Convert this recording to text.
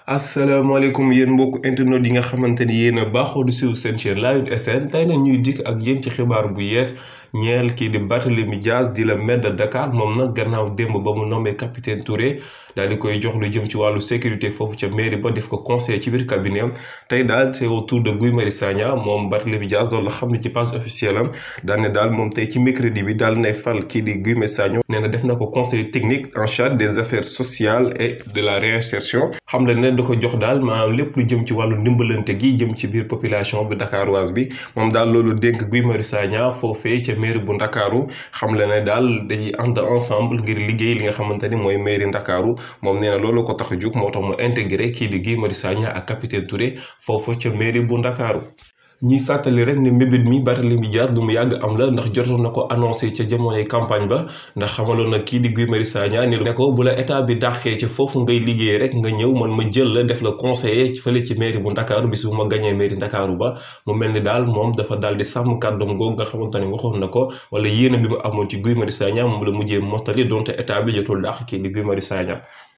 asalaamaaleykum yéen mbokk internet yi nga xamante ni yéen a baaxoo di suivre seen chaîne Lion SN tey nag ñuy dikk ak yéen ci xibaar bu yees ñeel kii di Barthélémy Dias di la maire de Dakar moom nag gannaaw démb ba mu nommé capitaine Touré daal di koy jox lu jëm ci wàllu sécurité foofu ca mairie ba def ko conseiller ci biir cabinet am tey daal c'est au tour de Guy Marius Sagna moom Barthélémy Dias loolu la xam ne ci page officielle am daal ne daal moom tey ci mercredi bi daal nay fal kii di Guy Marius Sagna nee na def na ko conseiller technique en charge des affaires sociales et de la réinsertion xam la ne da ko jox daal maanaam lépp lu jëm ci wàllu ndimbalante gi jëm ci biir population bi dakaroise bi moom daal loolu dénk Guy Marius Sagna foofee ca mairie bu ndakaaru xam la ne daal dañuy ànd ensemble ngir liggéey li nga xamante ni mooy mairie ndakaaru moom nee na loolu ko tax a jug moo tax mu intégré kii di Guy Marius Sagna ak capitaine Touré foofu ca mairie bu ndakaaru ñuy fàttali rek ne mbébét mi Barthélémy Dias lu mu yàgg am la ndax jotoon na ko annoncé ca jamonoy campagne ba ndax xamaloon na kii di Guy Marius Sagna ni ne ko bu la état bi dàqee ca foofu ngay liggéey rek nga ñëw man ma jël la def la conseiller fële ci mairie bu ndakaaru bis bu ma gañee mairie ndakaaru ba mu mel ni daal moom dafa daal di sàmm kàddoom googu nga xamante ne waxoon na ko wala yéene bi mu amoon ci Guy Marius Sagna moom la mujjee mottali donte état bi jotul dàq kii di Guy Marius Sagna